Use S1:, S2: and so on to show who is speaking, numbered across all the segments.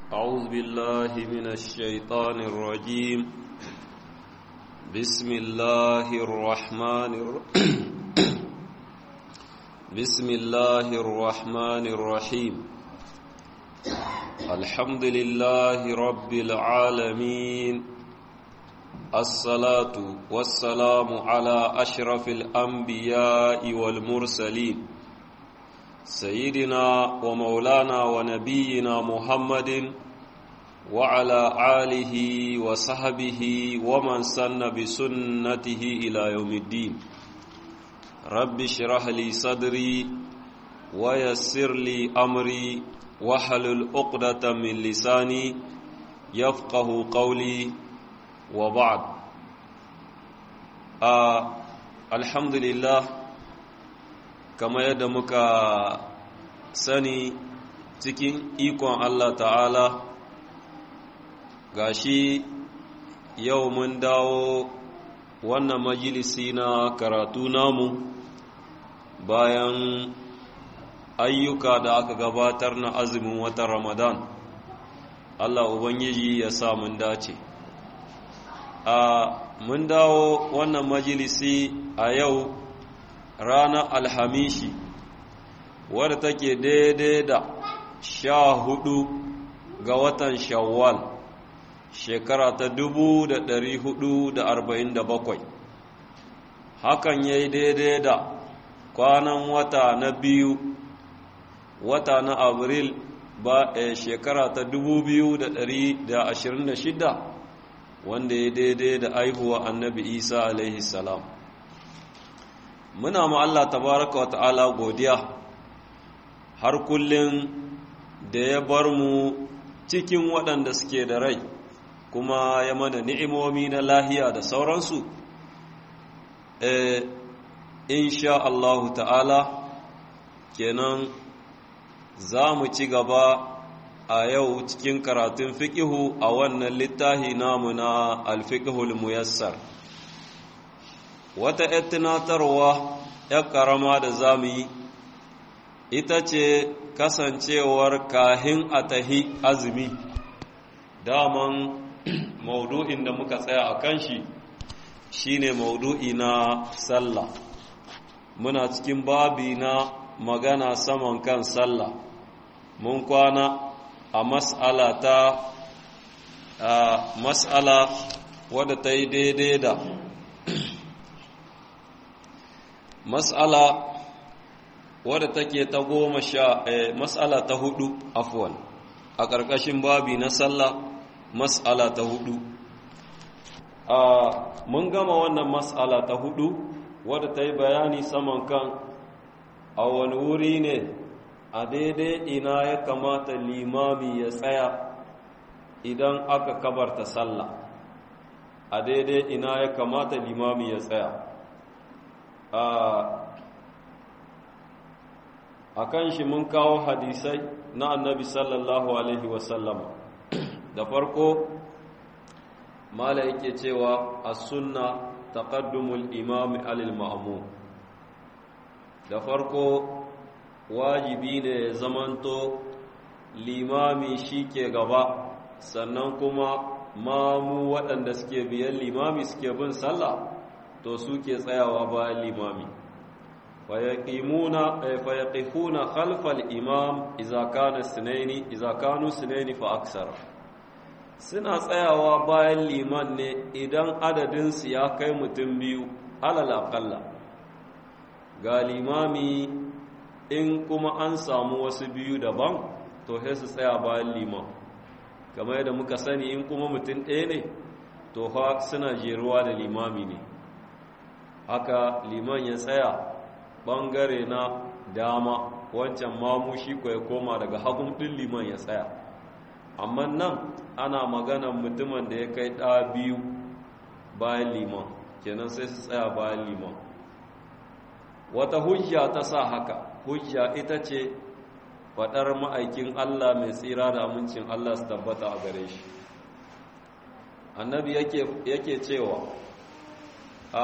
S1: أعوذ بالله من الشيطان الرجيم بسم الله الرحمن الر... بسم الله الرحمن الرحيم الحمد لله رب العالمين الصلاة والسلام على أشرف الأنبياء والمرسلين سيدنا ومولانا ونبينا محمد وعلى آله وصحبه ومن سن بسنته إلى يوم الدين رب اشرح لي صدري ويسر لي أمري واحلل عقدة من لساني يفقه قولي وبعد آه الحمد لله kama yadda muka sani cikin ikon Allah ta'ala gashi yau mun dawo wannan majalisi na karatu namu bayan ayyuka da aka gabatar na azumin watan ramadan Allah Ubangiji ya sa mun dace a mun dawo wannan majalisi a yau ranar alhamishi wadda take daidai da sha hudu ga watan shawwal shekara ta dubu da dari hudu da arba'in da bakwai hakan ya yi daidai da kwanan wata na biyu wata na abril ba a shekara ta dubu biyu da dari da ashirin da shida wanda ya daidai da aihuwa annabi isa alaihi salam muna ma Allah tabaraka wa ta'ala godiya har kullum da ya bar mu cikin waɗanda suke da rai kuma ya mana ni'imomi na lahiya da sauransu e, insha Allah ta'ala kenan za mu ci gaba a yau cikin karatun fiƙihu a wannan littahi namu na alfiƙihul muyassar wata ‘yar tunatarwa ‘yar ƙarama da za mu yi ita ce kasancewar kahin a tahi azumi daman maudu'in da muka tsaya a kan shi shi ne maudu'i na sallah muna cikin babi na magana saman kan sallah mun kwana a mas'ala ta mas'ala wadda ta yi daidai da mas'ala wadda take ta goma sha mas'ala ta hudu afwan a ƙarƙashin babi na sallah mas'ala ta hudu mun gama wannan mas'ala ta hudu wadda ta yi bayani saman kan a wani wuri ne a daidai ina ya kamata limami ya tsaya idan aka kabarta sallah a daidai ina ya kamata limami ya tsaya a kan shi mun kawo hadisai na annabi sallallahu alaihi wasallama da farko mala yake cewa a sunna taqaddumul imami alil ma'mum da farko wajibi ne ya zamanto limami shi ke gaba sannan kuma mamu waɗanda suke biyan limami suke bin sallah to suke tsayawa bayan limami fayaqifuna khalfal imam idza kana sunaini idza kanu sunaini fa aksara suna tsayawa bayan liman ne idan adadin su ya kai mutum biyu alal aqalla ga limami in kuma an samu wasu biyu daban to sai su tsaya bayan liman kamar yadda muka sani in kuma mutum ɗaya ne to fa suna jeruwa da limami ne haka liman ya tsaya ɓangare na dama wancan mamu shi ya koma daga hagun ɗin liman ya tsaya amma nan ana maganan mutumin da ya kai ɗa biyu bayan liman kenan sai su tsaya bayan liman wata hujja ta sa haka hujja ita ce faɗar ma'aikin Allah mai tsira da amincin Allah su tabbata a gare shi annabi yake cewa a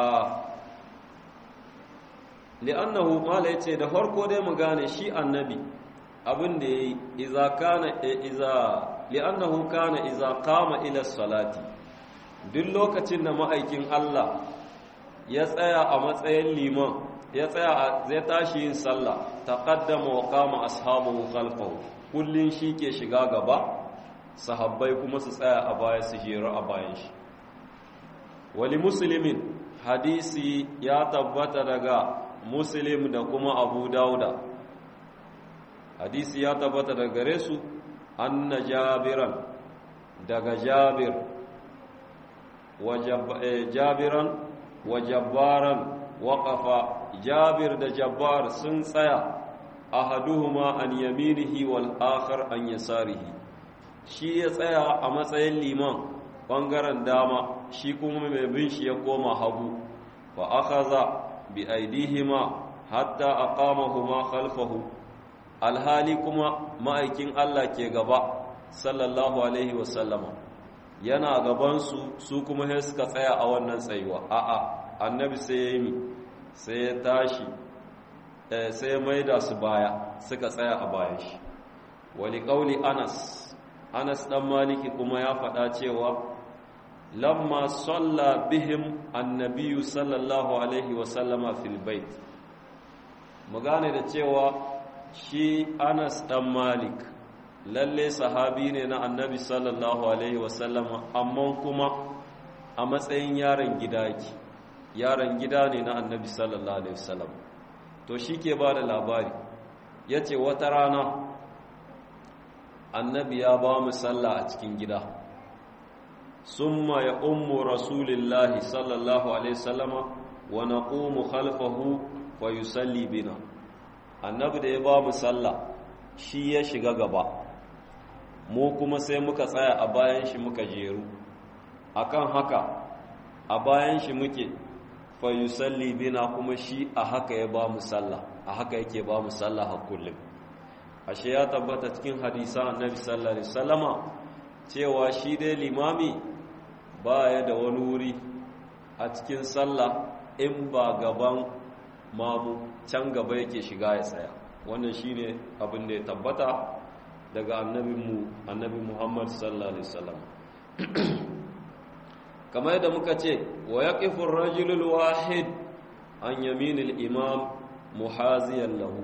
S1: li'annahu mala yace da farko dai mu gane shi annabi abin da yayi iza kana iza li'annahu kana iza qama ila salati duk lokacin da ma'aikin Allah ya tsaya a matsayin liman ya tsaya zai tashi yin sallah taqaddama wa qama ashabuhu khalfahu kullun shi ke shiga gaba sahabbai kuma su tsaya a baya su jeru a bayan shi wali muslimin hadisi ya tabbata daga muslim da kuma abu dauda hadisi ya tabbata daga gare su anna jabiran daga jabir jabiran wa jabbaran waƙafa jabir da jabbar sun tsaya ahaduhuma an yaminihi wal akhar an yasarihi shi ya tsaya a matsayin liman bangaren dama shi kuma mai bin shi ya koma hagu fa akhadha bi aidihima hatta aqamahuma khalfahu alhali kuma ma'aikin Allah ke gaba sallallahu alaihi wasallama yana gabansu su kuma sai suka tsaya a wannan tsayuwa a'a annabi sai ya yi sai ya tashi sai ya maida su baya suka tsaya a bayan shi wani ƙauli anas anas ɗan maliki kuma ya faɗa cewa lamma salla bihim annabiyu sallallahu alaihi wasallama fil bait mu gane da cewa shi anas ɗan malik lalle sahabi ne na annabi sallallahu alaihi wasallama amma kuma a matsayin yaron gida yake yaron gida ne na annabi sallallahu alaihi wasallam to shi ke ba da labari ya ce wata rana annabi ya ba mu sallah a cikin gida summa ya ummu rasulillahi sallallahu alaihi wasallama wa naqumu khalfahu fa yusalli bina annabi da ya ba mu sallah shi ya shiga gaba mu kuma sai muka tsaya a bayan shi muka jeru akan haka a bayan shi muke fa yusalli bina kuma shi a haka ya ba mu sallah a haka yake ba mu sallah a kullum ashe ya tabbata cikin hadisa annabi sallallahu alaihi wasallama cewa shi dai limami baya da wani wuri a cikin sallah in ba gaban mamu can gaba yake shiga ya tsaya wannan shine abin da ya tabbata daga annabinmu annabi Muhammad sallallahu alaihi wasallam kamar yadda muka ce wa yaqifu ar-rajulul wahid an yaminil imam muhaziyan lahu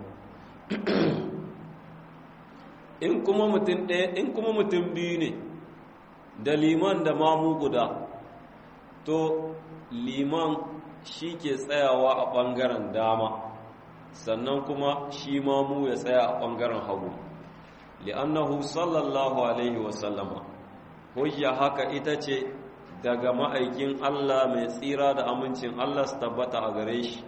S1: in kuma mutum ɗaya in kuma mutum biyu ne da liman da mamu guda to liman shi ke tsayawa a ɓangaren dama sannan kuma shi mamu ya tsaya a ɓangaren hagu li'annahu sallallahu alaihi wasallama hujja haka ita ce daga ma'aikin Allah mai tsira da amincin Allah su tabbata a gare shi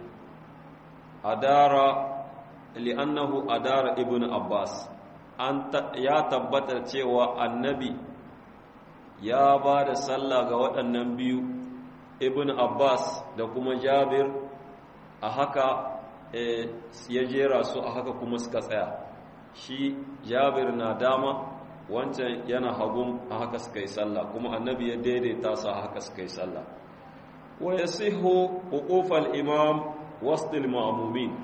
S1: adara li'annahu adara ibn Abbas an ya tabbata cewa annabi ya ba da sallah ga waɗannan biyu ibn Abbas da kuma Jabir a haka ya jera su a haka kuma suka tsaya shi Jabir na dama wancan yana hagun a haka suka yi sallah kuma annabi ya daidaita su a haka suka yi sallah wa yasihu uqufal imam wasdil ma'mumin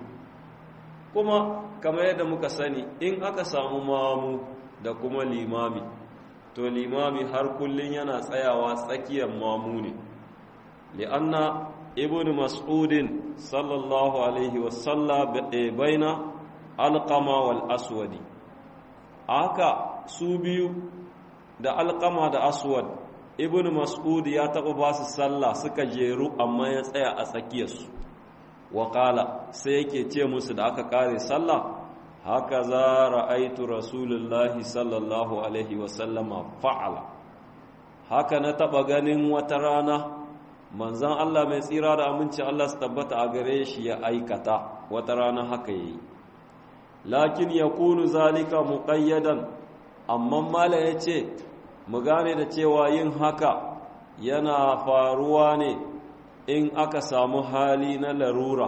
S1: kuma kamar yadda muka sani in aka samu mamu da kuma limami to limami har kullun yana tsayawa tsakiyar mamu ne li'anna ibn mas'udin sallallahu alaihi wasallam baina alqama wal aswadi haka su biyu da alƙama da aswad ibn mas'ud ya taɓa ba su sallah suka jeru amma ya tsaya a tsakiyarsu waƙala sai yake ce musu da aka ƙare sallah haka za ra'aitu rasulullahi sallallahu alaihi wasallama fa'ala haka na taɓa ganin wata rana manzan Allah mai tsira da aminci Allah su tabbata a gare shi ya aikata wata rana haka yi lakin ya kunu zalika muƙayyadan amma mala ya ce mu gane da cewa yin haka yana faruwa ne in aka samu hali na larura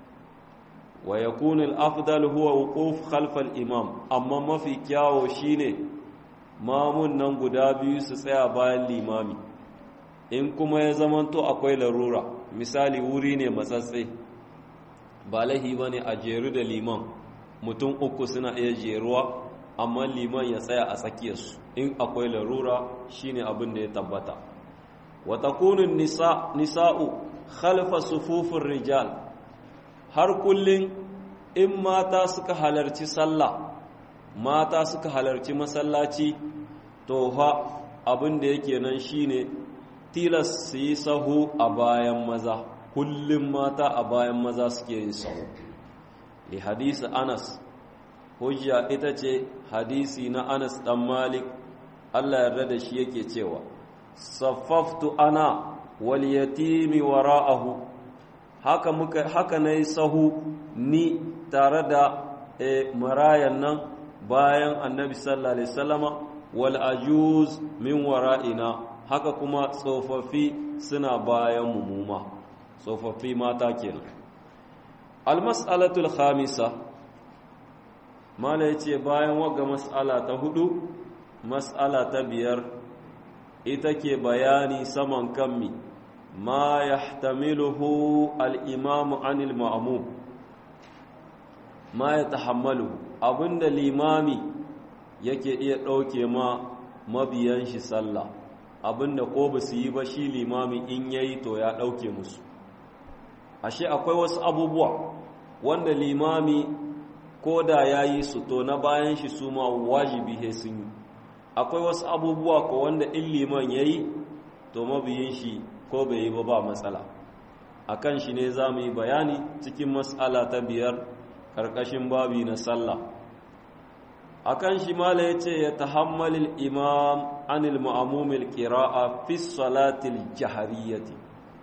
S1: wa ya kunu afdal huwa wuquf khalfal imam amma mafi kyawo shine mamun nan guda biyu su tsaya bayan limami in kuma ya zamanto akwai larura misali wuri ne matsatse ba lahi bane a jeru da liman mutum uku suna iya jeruwa amma liman ya tsaya a tsakiyarsu in akwai larura shine abin da ya tabbata wa takunun nisa nisa'u khalfa sufufin rijal har kullun in mata suka halarci sallah mata suka halarci masallaci to fa abin da yake nan shine tilas su yi sahu a bayan maza kullum mata a bayan maza suke yin sahu li hadisi anas hujja ita ce hadisi na anas dan malik allah yarda da shi yake cewa saffaftu ana wal yatimi wara'ahu haka muka haka nayi sahu ni tare da e, marayan nan bayan annabi sallallahu alaihi wasallama wal ajuz min wara'ina haka kuma tsofaffi suna bayan mumuma tsofaffi mata kenan almas'alatul khamisa mala yace bayan waga mas'ala ta hudu mas'ala ta biyar ita ke bayani saman kammi ma yahtamiluhu al-imamu anil ma'mum ma yatahammalu abinda limami yake iya ɗauke ma mabiyan shi sallah abinda ko ba su yi ba shi limami in yayi to ya ɗauke musu ashe akwai wasu abubuwa wanda limami ko da ya yi su to na bayan shi su ma wajibi he sun yi akwai wasu abubuwa ko wanda in liman ya yi to mabiyin shi ko bai yi ba ba matsala a kan shi ne za mu yi bayani cikin matsala ta biyar ƙarƙashin babi na sallah a kan shi mala ya ce ya tahammalil imam anil ma'amumil ƙira'a fi salatil jahariyyati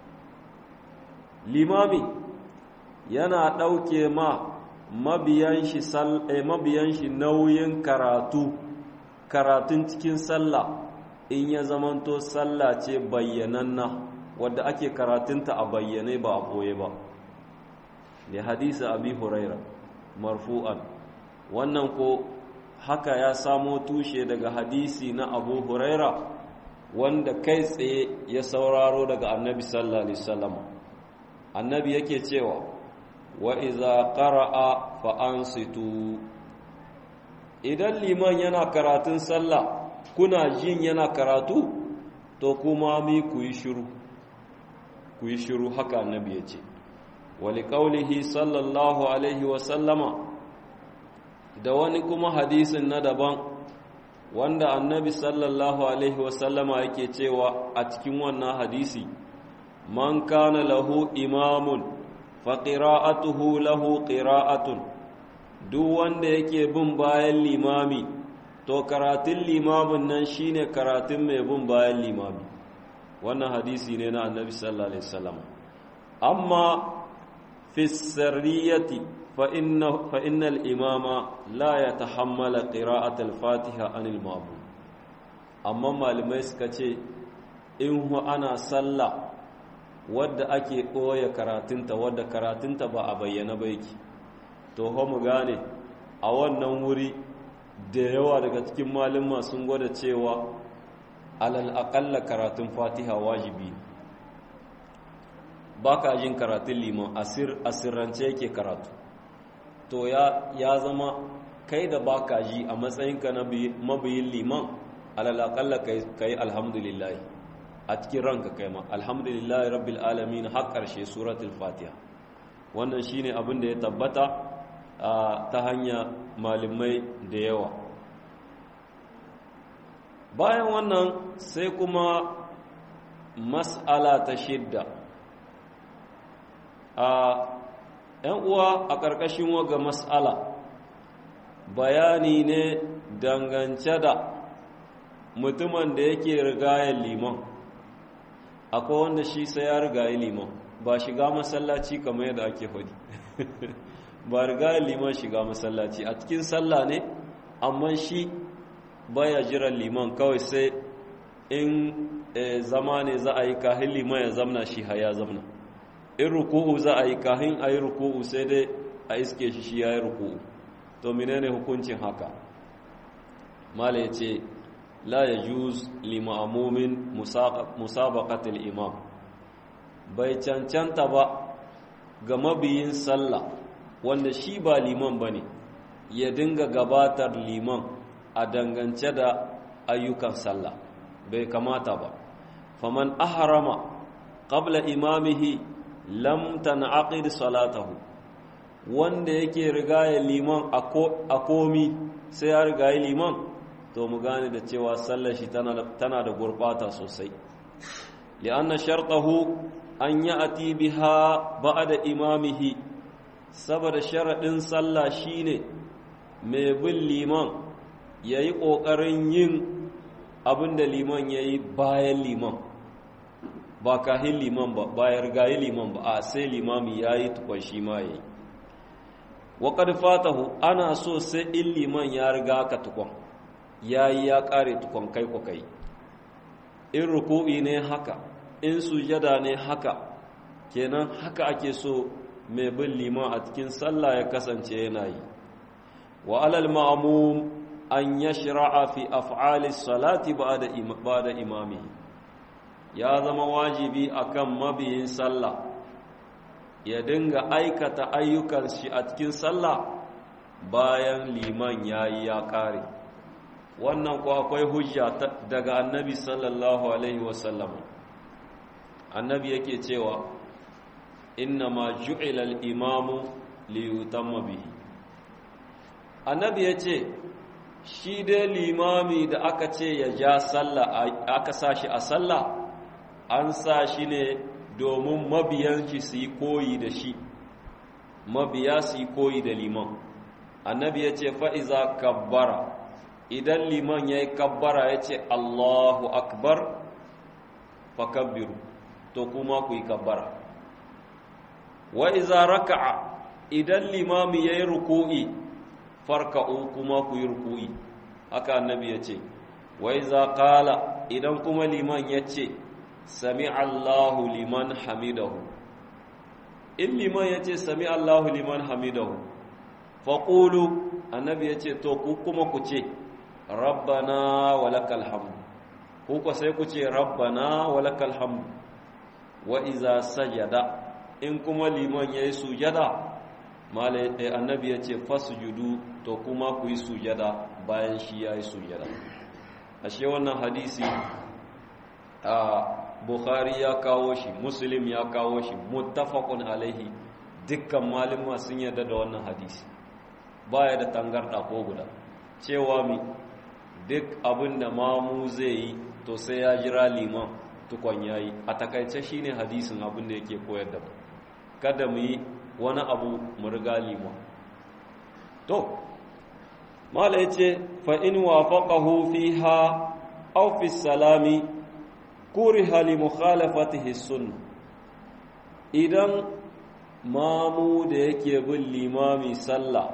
S1: limami yana ɗauke ma mabiyan shi nauyin karatu karatun cikin sallah in ya zamanto sallah ce bayyananna wadda ake karatunta a bayyane ba a boye ba ne hadisa abi huraira marfu'an wannan ko haka ya samo tushe daga hadisi na abu huraira wanda kai tsaye ya sauraro daga annabi sallallahu alaihi wasallam annabi yake cewa wa iza qara'a fa ansitu idan liman yana karatun sallah kuna jin yana karatu to kuma mi ku yi shiru ku yi shiru haka annabi ya ce wali qaulihi sallallahu alaihi wa sallama da wani kuma hadisin na daban wanda annabi sallallahu alaihi wa sallama yake cewa a cikin wannan hadisi man kana lahu imamun fa qira'atuhu lahu qira'atun duk wanda yake bin bayan limami to karatun limamin nan shine karatun mai bin bayan limami wannan hadisi ne na annabi sallallahu alaihi wasallam amma fi sirriyati fa inna fa innal imama la yatahammala qira'at al-fatiha anil ma'mum amma malamai suka ce in hu ana sallah wadda ake ɓoye karatunta wadda karatunta ba a bayyana ba yake to ho mu gane a wannan wuri da yawa daga cikin malin sun gwada cewa alal aƙalla karatun fatiha wajibi ba ka jin karatun liman asirrance yake karatu to ya, ya zama kai da ba ka ji a matsayinka na mabiyin liman alal aƙalla ka yi alhamdulillahi a cikin ranka kai ma alhamdulillahi rabbil alamin har ƙarshe suratul fatiha wannan shine abin da ya tabbata ta hanya malamai da yawa bayan wannan sai kuma mas'ala ta shidda a ‘yan uwa a ƙarƙashin waga mas'ala bayani ne dangance da mutumin da yake rigayen liman akwai wanda shi sai ya rigaye liman ba shiga masallaci kamar yadda ake faɗi ba rigayen liman shiga masallaci a cikin sallah ne amma shi baya jiran liman kawai sai in zama ne za a yi kahin liman ya zamna shi haya zamna in ruku'u za a yi kahin a yi ruku'u sai dai a iske shi shi ya yi ruku'u to menene hukuncin haka mala ya ce la ya juz lima'amumin musabaqatul imam bai cancanta ba ga mabiyin sallah wanda shi ba liman bane ya dinga gabatar liman a dangance da ayyukan sallah bai kamata ba faman aharama qabla imamihi lam tanaqid salatahu wanda yake rigaya liman a komi sai ya rigayi liman to mu gane da cewa sallar shi tana da gurbata sosai li'anna shartahu an ya'ti biha ba'da imamihi saboda sharadin sallah shine mai bin liman yayi kokarin yin abinda liman yayi bayan liman ba kahin liman ba bayar gayi liman ba a sai limami yayi tukun shi ma yayi wa qad fatahu ana so sai in liman ya riga ka tukun yayi ya kare tukun kai ko kai in ruku'i ne haka in sujada ne haka kenan haka ake so mai bin liman a cikin sallah ya kasance yana yi wa alal ma'mum an yashra'a fi af'ali salati ba'da ba'da imamihi ya zama wajibi akan mabiyin sallah ya dinga aikata ayyukan shi a cikin sallah bayan liman yayi ya kare wannan ko akwai hujja daga annabi sallallahu alaihi wasallam annabi yake cewa inna ma ju'ila al-imamu li yutamma bihi annabi yace shi dai limami da aka ce ya ja sallah aka sashi a sallah an sa shi ne domin mabiyan shi su yi koyi da shi mabiya su yi koyi da liman annabi ya ce fa'iza kabbara idan liman ya yi kabbara ya ce allahu akbar fakabbiru to kuma ku yi kabbara wa'iza raka'a idan limami ya yi ruku'i farka'u kuma ku yi ruku'i haka annabi ya ce wa'iza kala idan kuma liman ya ce sami Allahu liman hamidahu in liman ya ce sami Allahu liman hamidahu faƙulu annabi ya ce to ku kuma ku ce rabbana walakal hamdu ku ku sai ku ce rabbana walakal hamdu wa iza sajada in kuma liman ya yi sujada annabi ya ce fasujudu to kuma ku yi sujada bayan shi ya yi sujada ashe wannan hadisi a bukhari ya kawo shi muslim ya kawo shi muttafaqun alaihi dukkan malama sun yarda da wannan hadisi baya da tangarda ko guda cewa mi duk abin da mamu zai yi to sai ya jira liman tukon yayi a takaice shine hadisin abin da yake koyar da mu kada mu yi wani abu mu riga liman to mala yace fa in wafaqahu fiha aw fi salami kuriha li mukhalafatihi sunna idan mamu da yake bin limami sallah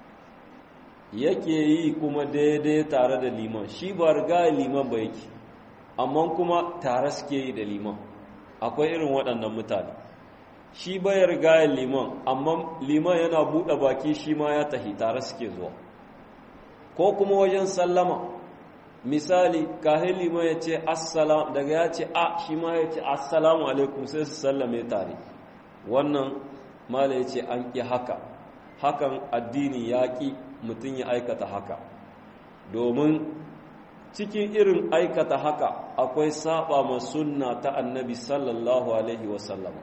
S1: yake yi kuma daidai tare da liman shi ba riga liman ba yake amma kuma tare suke yi da liman akwai irin waɗannan mutane shi bai riga liman amma liman yana buɗe baki shi ma ya tahi tare suke zuwa ko kuma wajen sallama misali kahin liman ya ce assalam daga ya ce a shi ma ya ce assalamu alaikum sai su sallame tare wannan mala ya ce an ƙi haka hakan addini ya ƙi mutum ya aikata haka domin cikin irin aikata haka akwai saba ma sunna ta annabi sallallahu alaihi wasallam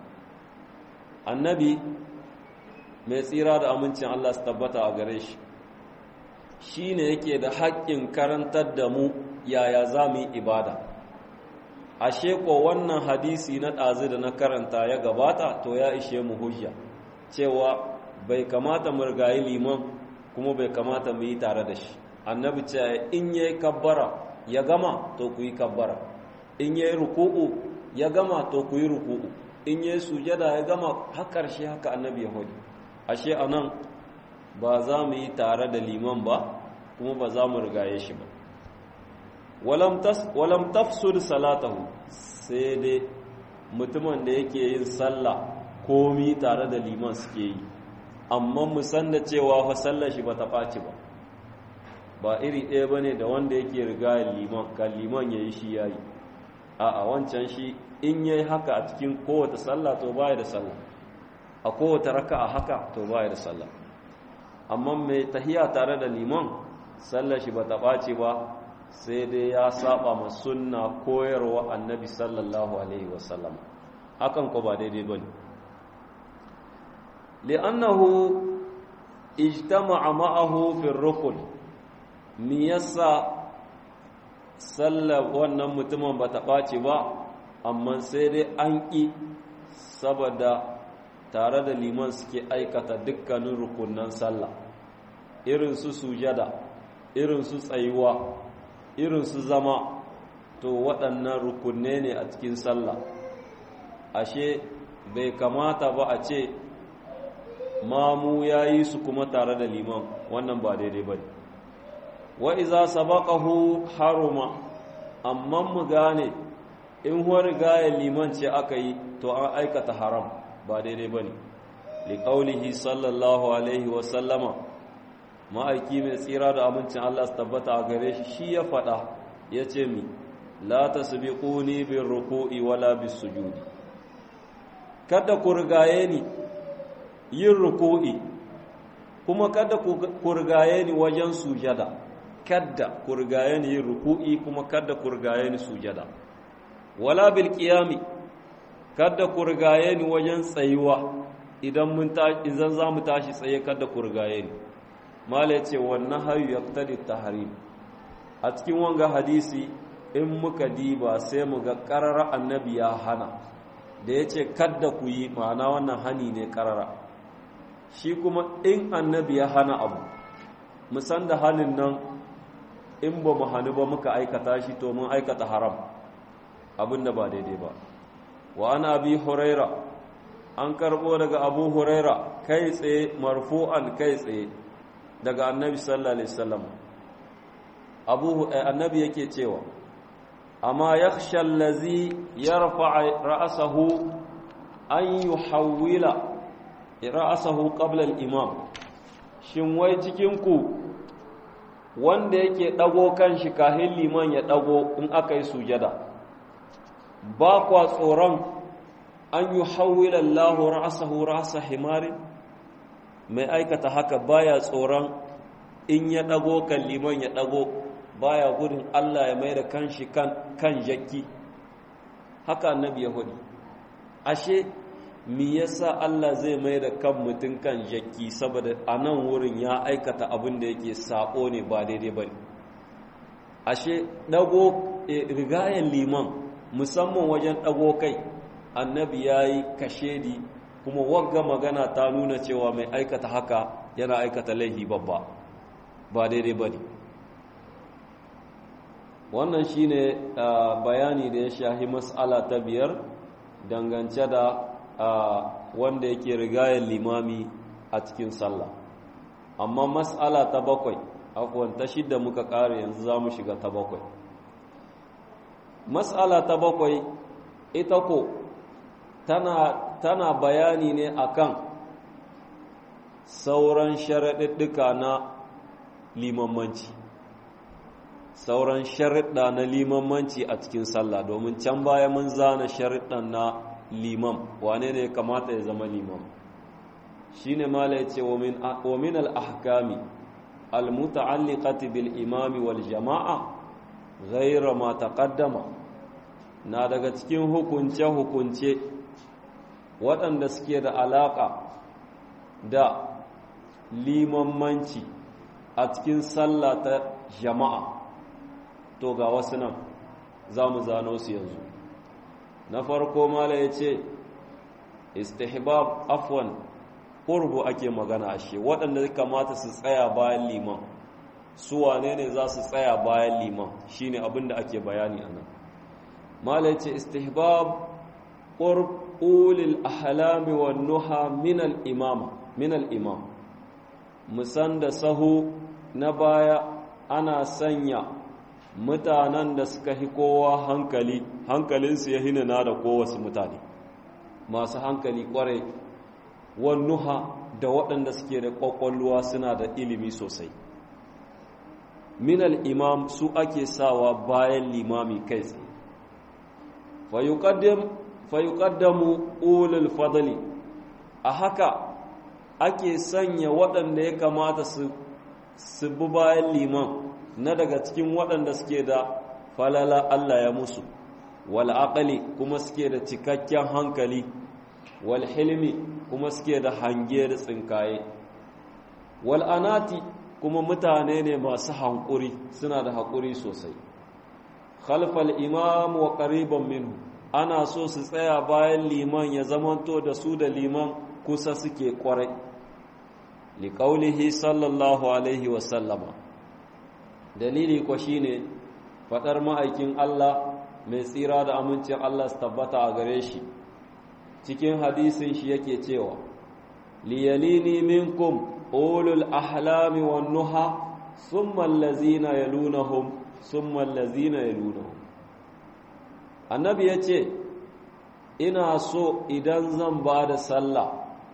S1: annabi mai tsira da amincin Allah su tabbata a gare shi shi ne yake da haƙƙin karantar da mu yaya za mu yi ibada ashe ko wannan hadisi na ɗazu da na karanta ya gabata to ya ishe mu hujja cewa bai kamata mu rigayi liman kuma bai kamata mu yi tare da shi annabi ce in ya yi kabbara ya gama to ku yi kabbara in ya yi ruku'u ya gama to ku yi ruku'u in ya yi sujada ya gama har ƙarshe haka annabi ya hudu ashe a nan ba za mu yi tare da liman ba kuma ba za mu rigaye shi ba walam tafsud salatahu sai dai mutumin da yake yin sallah komi tare da liman suke yi amma mu san da cewa fa sallar shi ba ta ɓaci ba ba iri ɗaya ba ne da wanda yake rigayen liman kan liman ya yi shi ya yi a wancan shi in ya yi haka a cikin kowace sallah to baya da sallah a kowace raka a haka to baya da sallah amma mai tahiya tare da liman sallar shi ba ta ɓace ba sai dai ya saba ma sunna koyarwa annabi sallallahu alaihi wasallam hakan ko ba daidai ba ne li'annahu ijtama'a ma'ahu fi rukun me yasa sallar wannan mutumin ba ta ɓace ba amma sai dai an ƙi saboda tare da liman suke aikata dukkanin rukunan sallah irin su sujada irin su tsayuwa irin su zama to waɗannan rukunne ne a cikin sallah ashe bai kamata ba a ce mamu ya yi su kuma tare da liman wannan ba daidai ba ne wa iza sabaqahu haruma amma mu gane in rigaya liman ce aka yi to an aikata haram ba daidai ba ne liƙaulihi sallallahu alaihi wasallama ma'aiki mai tsira da amincin Allah su tabbata a gare shi shi ya faɗa ya ce mi la ta bi ƙuni bin ruku'i wala bin sujudi kada ku rigaye ni yin ruku'i kuma kada ku rigaye ni wajen sujada kada ku rigaye ni yin ruku'i kuma kada ku rigaye ni sujada wala bil qiyami kada ku rigaye ni wajen tsayuwa idan mun ta idan za mu tashi tsaye kada ku rigaye ni mala yace wannan hayu yaqtadi tahrim a cikin wanga hadisi in muka diba sai mu ga qarara annabi ya hana da yace kada ku yi ma'ana wannan hani ne qarara shi kuma in annabi ya hana abu musan da hanin nan in ba mu hannu ba muka aikata shi to mun aikata haram abin da ba daidai ba wa ana abi huraira an karbo daga abu huraira kai tsaye marfu'an kai tsaye daga annabi sallallahu alaihi wasallam abu annabi yake cewa amma yakhsha allazi yarfa ra'sahu an yuhawwila ra'sahu qabla al-imam shin wai cikin ku wanda yake dago kanshi kahin liman ya dago in aka yi sujada ba kwa tsoron an yi hawila Allahu ra'asahu ra'asa himarin mai aikata haka baya tsoron in ya dago kan liman ya dago baya gudun Allah ya mai da kanshi kan kan jakki haka annabi ya hudu ashe me yasa Allah zai mai da kan mutum kan jakki saboda a nan wurin ya aikata abin da yake sako ne ba daidai bane ashe dago rigayen liman musamman wajen ɗago kai annabi ya yi kashedi kuma wagga magana ta nuna cewa mai aikata haka yana aikata laihi babba ba daidai ba ne wannan shi ne bayani da ya shahi matsala ta biyar dangance da wanda yake rigayen limami a cikin sallah amma matsala ta bakwai akwai ta shidda muka ƙare yanzu za mu shiga ta bakwai matsala ta bakwai ita ko tana, tana bayani ne akan sauran sharaɗiɗɗuka na limammanci sauran sharaɗa na limammanci a cikin sallah domin can baya mun zana sharaɗan na limam wane ne kamata ya zama limam shi ne mala ya ce wa min al-ahkami al-muta'alliqati bil imami wal jama'a ghayra ma taqaddama na daga cikin hukunce-hukunce waɗanda suke da alaƙa da limammanci a cikin sallah ta jama'a to ga wasu nan za mu zano su yanzu na farko mala ya ce istihbab afwan ƙurbu ake magana ashe waɗanda kamata su tsaya bayan liman su wane ne za su tsaya bayan liman shine abin da ake bayani a nan mala ce istihbab qurb ulil ahlami wan nuha min al imama min al imam musan da sahu na baya ana sanya mutanen da suka hi kowa hankali hankalinsu ya hinana da kowace mutane masu hankali kwarai wan nuha da waɗanda suke da ƙwaƙwalwa suna da ilimi sosai min al imam su ake sawa bayan limami kai tsaye fayuqaddamu ulul fadli a haka ake sanya waɗanda ya kamata su su bi bayan liman na daga cikin waɗanda suke da falala Allah ya musu wal aqli kuma suke da cikakken hankali wal hilmi kuma suke da hange da tsinkaye wal anati kuma mutane ne masu hankuri suna da haƙuri sosai khalfal imam wa qariban minhu ana so su tsaya bayan liman ya zamanto da su da liman kusa suke kwarai liqaulihi sallallahu alaihi wa sallama dalili ko shine fadar ma'aikin Allah mai tsira da amincin Allah su tabbata a gare shi cikin hadisin shi yake cewa liyalini minkum ulul ahlami wan nuha thumma allazina yalunahum thumma allazina yalunahum annabi yace ina so idan zan ba da sallah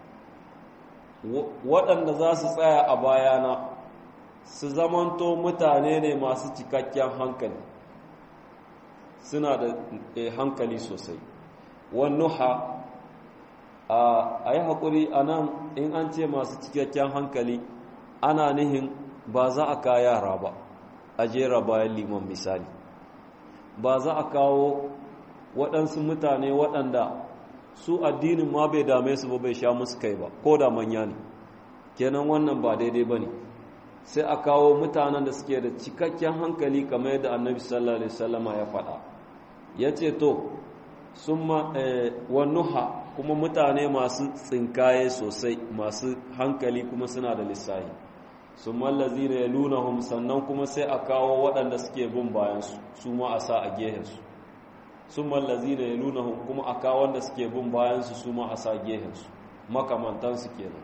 S1: waɗanda za su tsaya a bayana su zamanto mutane ne masu cikakken hankali suna da hankali sosai wannuha a yi haƙuri a nan in an ce masu cikakken hankali ana nihin ba za a ka yara ba a jera bayan liman misali ba za a kawo waɗansu mutane waɗanda su addinin ma bai dame su ba bai sha musu kai ba ko da manya ne kenan wannan ba daidai ba ne sai a kawo mutanen da suke da cikakken hankali kamar yadda annabi sallallahu alaihi wasallama ya faɗa ya ce to sun wannuha kuma mutane masu tsinkaye sosai masu hankali kuma suna da lissahi sun mallazi da ya nuna sannan kuma sai a kawo waɗanda suke bin bayansu su ma a sa a gehensu sun mallazi da ya nuna kuma a kawo wanda suke bin bayansu su ma a sa gehensu makamantansu kenan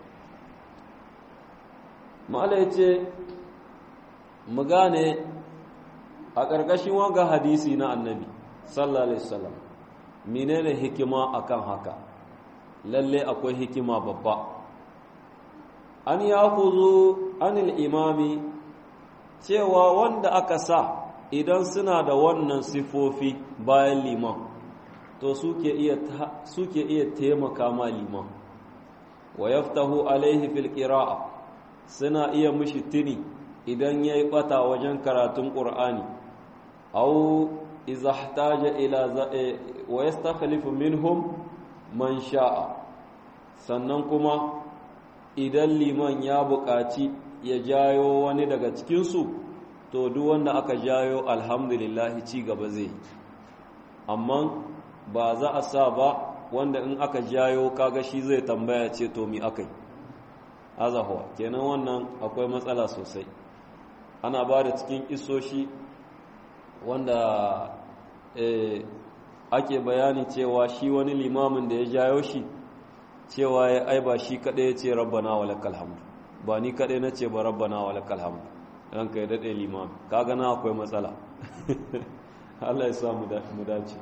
S1: ma'ala ya ce mu gane a ƙarƙashin wanga hadisi na annabi sallallahu alaihi wasallam menene hikima akan haka lalle akwai hikima babba an yafuzu anil imami cewa wanda aka sa idan suna da wannan sifofi bayan liman to suke iya suke iya taimaka ma liman wa yaftahu alaihi fil qira'a suna iya mishi tuni idan yayi bata wajen karatun qur'ani aw iza ihtaja ila wa yastakhlifu minhum man sha'a sannan kuma idan liman ya buƙaci ya jayo wani daga cikinsu to duk wanda aka jayo alhamdulillah ci gaba zai yi amma ba za a sa ba wanda in aka jayo kaga shi zai tambaya ce to mi akai azahuwa kenan wannan akwai matsala sosai ana ba da cikin isoshi wanda ake bayani cewa shi wani limamin da ya jayo shi cewa ya ai ba shi kaɗai ya ce rabbana wa lakal hamdu ba ni kaɗai na ce ba rabbana wa lakal hamdu ranka ya daɗe limam kaga na akwai matsala Allah ya sa mu dace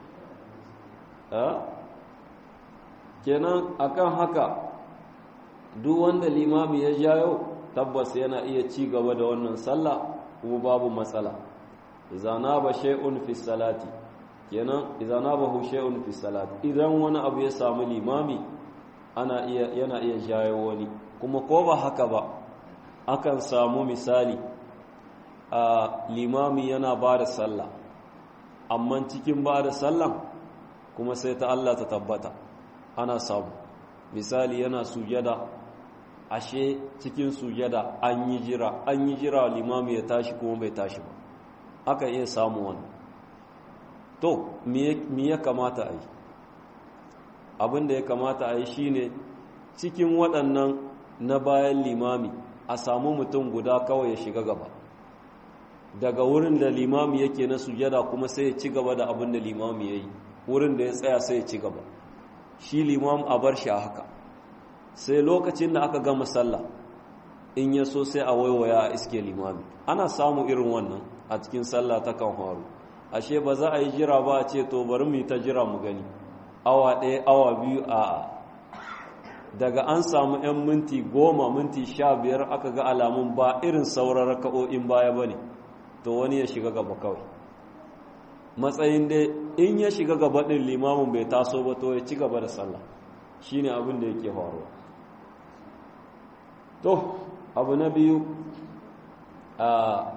S1: kenan akan haka duk wanda limami ya jayo tabbas yana iya ci gaba da wannan sallah kuma babu matsala izana ba shay'un fi salati kenan izana ba hu shay'un fi salati idan wani abu ya samu limami ana iya yana iya jayo wani kuma ko ba haka ba akan samu misali a limami yana ba da sallah amma cikin ba da sallan kuma sai ta Allah ta tabbata ana samu misali yana sujada ashe cikin sujada an yi jira an yi jira limami ya tashi kuma bai tashi ba aka iya samu wannan to me ya kamata a yi abin da ya kamata a yi shine cikin waɗannan na bayan limami a samu mutum guda kawai ya shiga gaba daga wurin da limami yake na sujada kuma sai ya ci gaba da abin da limami ya yi wurin da ya tsaya sai ya ci gaba shi limam a bar shi a haka sai lokacin da aka gama sallah in ya so sai a waiwaya a iske limami ana samu irin wannan a cikin sallah ta kan faru ashe ba za a yi jira ba a ce to bari mu yi ta jira mu gani awa ɗaya awa biyu a daga an samu 'yan minti goma minti sha biyar aka ga alamun ba irin sauran raka'o'in baya ba ne to wani ya shiga gaba kawai matsayin dai in ya shiga gaba ɗin limamin bai taso ba to ya ci gaba da sallah shi ne abin da yake faruwa to abu na biyu a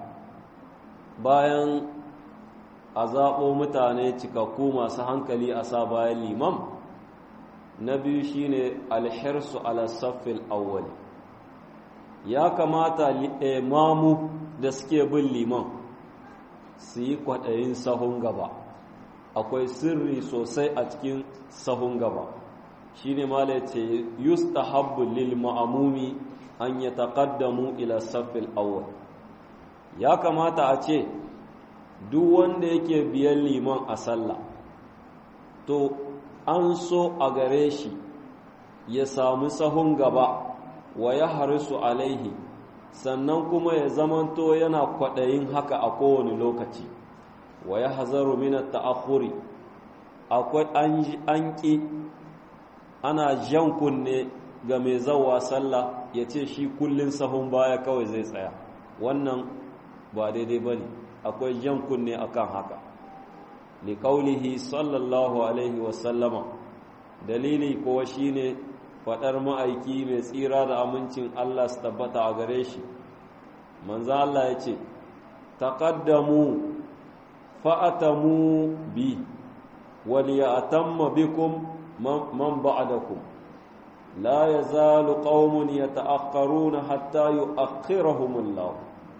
S1: bayan a zaɓo mutane cikakku masu hankali a sa bayan liman na biyu shine alhirsu ala saffil awwali ya kamata mamu da suke bin liman su yi kwaɗayin sahun gaba akwai sirri sosai a cikin sahun gaba shi ne mala ce yustahabbu lil ma'amumi an ya taƙaddamu ila saffil awwal ya kamata a ce duk wanda yake biyan liman a sallah to an so a gare shi ya samu sahun gaba wa ya harisu alaihi sannan kuma ya zamanto yana kwaɗayin haka a kowane lokaci wa ya hazaru minar ta'akuri akwai an ƙi ana jan kunne ga mai zawa sallah ya ce shi kullum sahun baya kawai zai tsaya wannan ba daidai ba ne akwai jan kunne akan haka liƙaulihi sallallahu alaihi wasallama dalili kuwa shine faɗar ma'aiki mai tsira da amincin Allah su tabbata a gare shi manzo Allah ya ce taqaddamu fa'atamu bi wal ya'tamma bikum man ba'dakum la yazalu qaumun yata'akhkharuna hatta yu'akhkhirahum Allah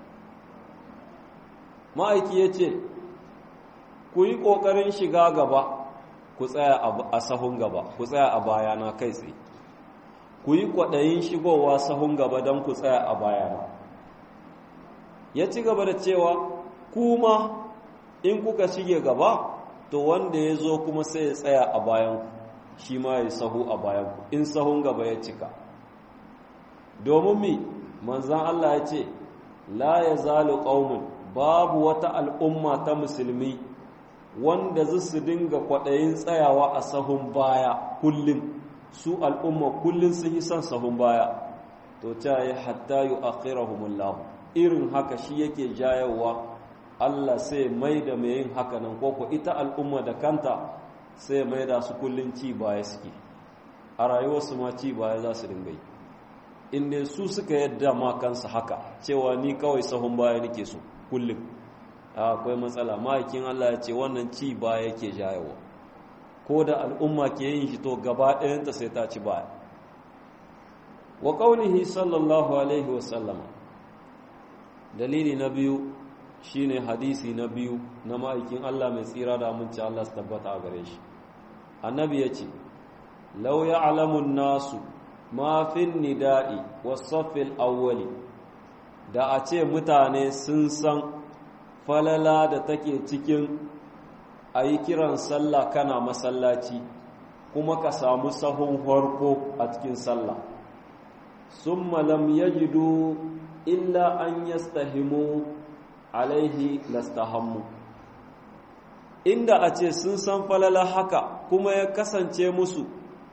S1: ma'aiki yace ku yi kokarin shiga gaba ku tsaya a sahun gaba ku tsaya a bayana kai tsaye ku yi kwaɗayin shigowa sahun gaba don ku tsaya a bayana ya ci gaba da cewa kuma in kuka shige gaba to wanda ya zo kuma sai ya tsaya a bayanku shi ma ya sahu a bayanku in sahun gaba ya cika domin mi manzan Allah ya ce la ya zalu ƙaunin babu wata al'umma ta musulmi wanda zai su dinga kwaɗayin tsayawa a sahun baya kullum su al'umma kullum sun yi son sahun baya to ta yi hatta yi akhirahumullahu irin haka shi yake jayawa Allah sai mai da mai yin haka nan koko ita al'umma da kanta sai mai da su kullum ci baya suke a rayuwarsu ma ci baya za su dinga yi inda su suka yadda ma kansu haka cewa ni kawai sahun baya nake so kullum akwai matsala ma'aikin Allah ya ce wannan ci baya yake jayawa ko da al'umma ke yin shi to gaba ɗayanta sai ta ci baya wa ƙaunihi sallallahu alaihi wasallama dalili na biyu shine hadisi na biyu na ma'aikin Allah mai tsira da aminci Allah su tabbata a gare shi annabi ya ce lau ya alamun nasu mafin nida'i wasaffil awwali da a ce mutane sun san falala da take cikin a yi kiran sallah kana masallaci kuma ka samu sahun harko a cikin sallah sun malam yajidu illa an yastahimu alaihi lastahammu inda a ce sun san falala haka kuma ya kasance musu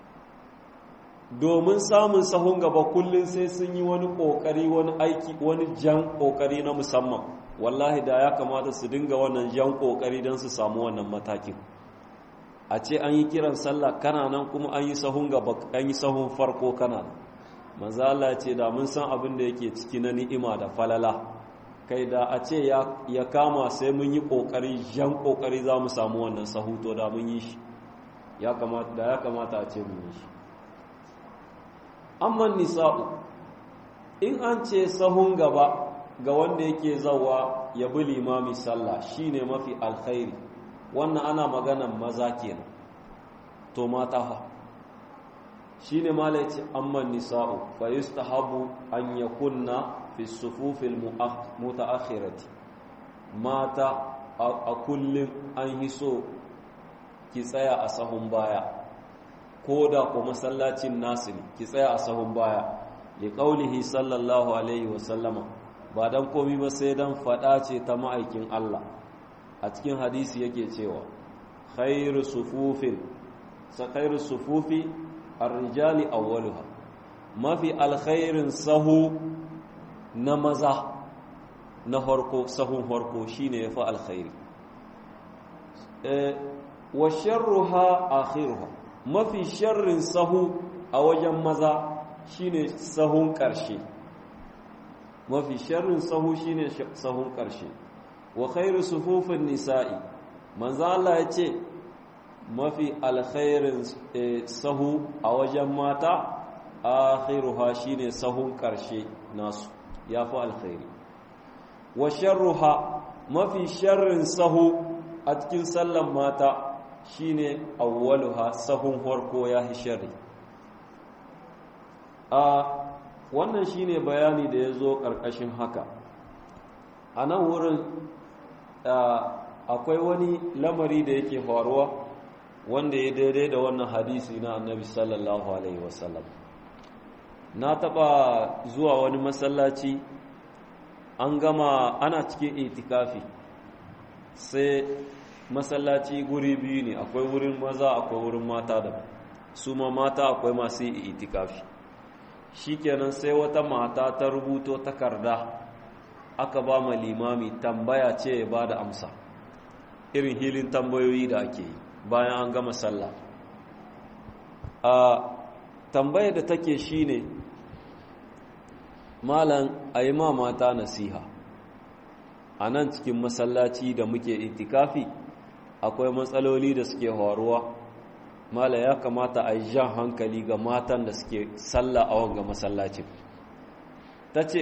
S1: domin samun sahun gaba kullum sai sun yi wani ƙoƙari wani aiki wani jan ƙoƙari na musamman wallahi da ya kamata su dinga wannan jan ƙoƙari don su samu wannan matakin a ce an yi kiran sallah kana nan kuma an yi sahun gaba an yi sahun farko kana nan manzo Allah ce da mun san abin da yake ciki na ni'ima da falala kai da a ce ya kama sai mun yi ƙoƙari jan ƙoƙari za mu samu wannan sahu to da mun yi shi ya kamata da ya kamata a ce mun yi shi amma nisa'u in an ce sahun gaba ga wanda yake zawa ya bi limami sallah shine mafi alkhairi wannan ana maganan maza kenan to mata fa shine mala yace amma nisa'u fa yustahabu an yakunna fi sufufil mutaakhirati mata a kullum an yi so ki tsaya a sahun baya ko da ko masallacin nasu ne ki tsaya a sahun baya li qaulihi sallallahu alaihi wa sallama ba dan komi ba sai dan fada ce ta ma'aikin Allah a cikin hadisi yake cewa khairu sufufin sa khairu sufufi ar-rijali awwaluha mafi alkhairin sahu na maza na harko sahun harko shine yafi alkhairi eh wa sharruha akhiruha mafi sharrin sahu a wajen maza shine sahun ƙarshe mafi sharrin sahu shine sahun ƙarshe wa khairu sufufin nisa'i manzo Allah ya ce mafi alkhairin sahu a wajen mata akhiruha shine sahun ƙarshe nasu yafi alkhairi wa sharruha mafi sharrin sahu a cikin sallan mata shine awwaluha sahun farko yahi sharri a wannan shine bayani da ya zo ƙarƙashin haka a nan wurin akwai wani lamari da yake faruwa wanda ya daidai da wannan hadisi na annabi sallallahu alaihi wasallam na taɓa zuwa wani masallaci an gama ana cikin itikafi sai masallaci guri biyu ne akwai wurin maza akwai wurin mata da su ma mata akwai masu itikafi shikenan sai wata mata ta rubuto takarda aka ba ma limami tambaya ce ya ba da amsa irin hilin tambayoyi da ake yi bayan an gama sallah a tambaya da take shine malam a yi ma mata nasiha a nan cikin masallaci da muke itikafi akwai matsaloli da suke horuwa mala ya kamata a yi jan hankali ga matan da suke sallah a wanga masallacin ta ce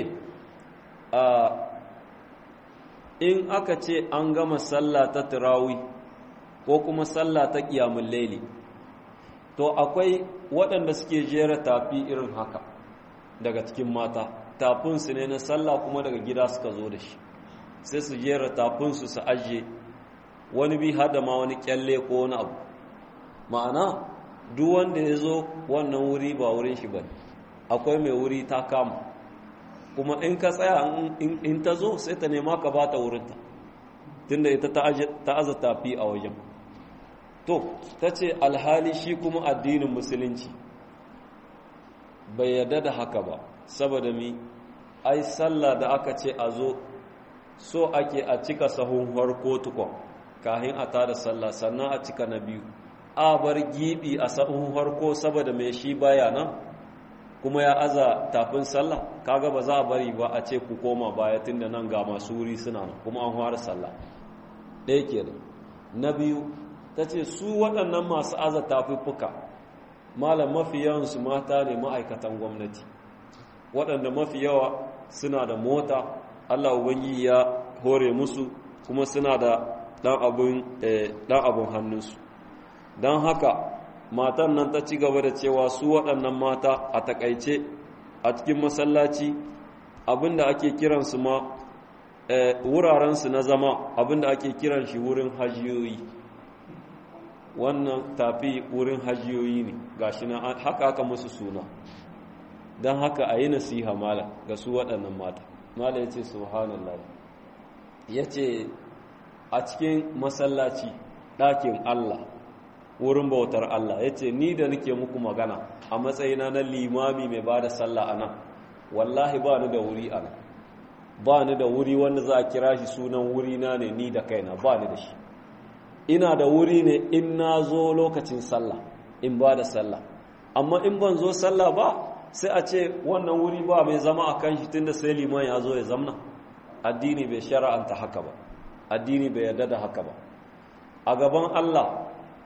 S1: in aka ce an gama sallah ta turawi ko kuma sallah ta ƙiyamun laili to akwai waɗanda suke jera tafi irin haka daga cikin mata tafinsu ne na sallah kuma daga gida suka zo da shi sai su jera tafinsu su ajiye wani bi hada ma wani kyalle ko wani abu ma'ana duk wanda ya zo wannan wuri ba wurin shi ba akwai mai wuri ta kama kuma in ka tsaya in ta zo sai ta nema ka ba ta wurinta tunda ita ta aza tafi a wajen to ta ce alhali shi kuma addinin musulunci bai yarda da haka ba saboda mi ai sallah da aka ce a zo so ake a cika sahun harko tukon kahin a tada sallah sannan a cika na biyu a bar gibi a sahun harko saboda mai shi baya nan kuma ya aza tafin sallah kaga ba za a bari ba a ce ku koma baya tunda nan ga masu wuri suna nan kuma an fara sallah ɗaya ke da na biyu ta ce su waɗannan masu aza tafuffuka malam mafi yawansu mata ne ma'aikatan gwamnati waɗanda mafi yawa suna da mota allah ubangi ya hore musu kuma suna da ɗan abin hannunsu don haka matan nan ta ci gaba da cewa su waɗannan mata a takaice a cikin masallaci abinda ake kiransu ma wurarensu na zama abinda ake kiran shi wurin hajiyoyi wannan tafi wurin hajiyoyi ne gashi na haka aka musu suna don haka a yi nasiha mala ga su waɗannan mata mala ya ce subhanallah ya ce a cikin masallaci ɗakin allah wurin bautar Allah ya ce ni da nake muku magana a matsayina na limami mai ba da sallah a nan wallahi ba ni da wuri a nan ba ni da wuri wanda za a kira shi sunan wuri na ne ni da kaina ba ni da shi ina da wuri ne in na zo lokacin sallah in ba da sallah amma in ban zo sallah ba sai a ce wannan wuri ba mai zama a kan shi tunda sai liman ya zo ya zamna addini bai shara'anta haka ba addini bai yarda da haka ba a gaban Allah